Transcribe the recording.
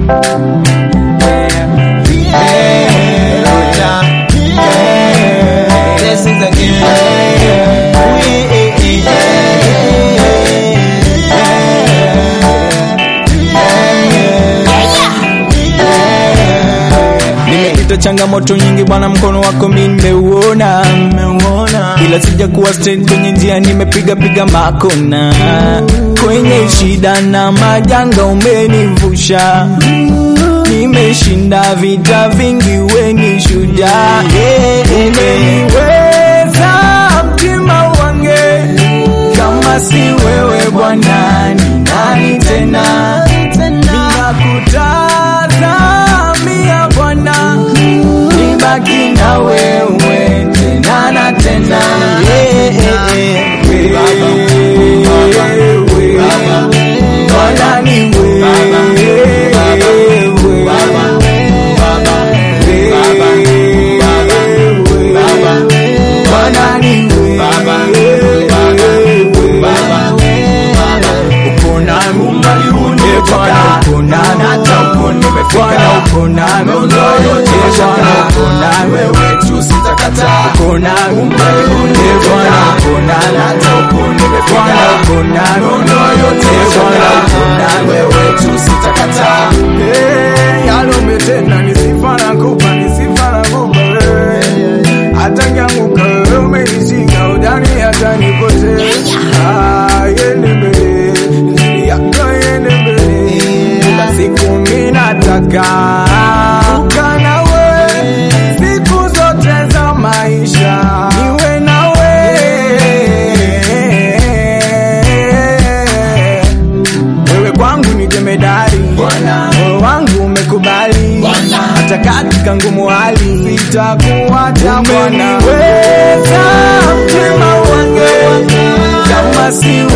Nimepita changamoto nyingi bwana, mkono wako mi nimeuona, ila sija kuwa straight kwenye njia, nimepiga piga makona kwenye shida na majanga, umenivusha nimeshinda vita vingi, weni shujaa, umeniweza mtima wange, kama si wewe Bwana ni nani tena? Ninakutazamia Bwana, nibaki na wewe tena na tena. Yeah, yeah, yeah. Wewe, Bwana ni wewe. Bwana ni wewe. Uko nami, eh, Bwana uko nami, hata uko nimefika, uko nami, eh, Bwana uko nami, uko nami, eh, Bwana uko nami, hata uko nimefika, Bwana uko nami, eh, Bwana uko nami, Eh, yalo umetenda ni sifa nakupa, ni sifa nakupa wewe. Hata nkianguka wewe umenishika, udani hata nipotee. Ah, yende mbele, njia yako yende mbele. Kila siku mimi nataka kukaa nawe, siku zote za maisha niwe nawe. Wewe kwangu ni jemedari, moyo wangu umekubali, hata katika ngumu hali sitakuacha Bwana. Umeniweza mtima wangu, kama si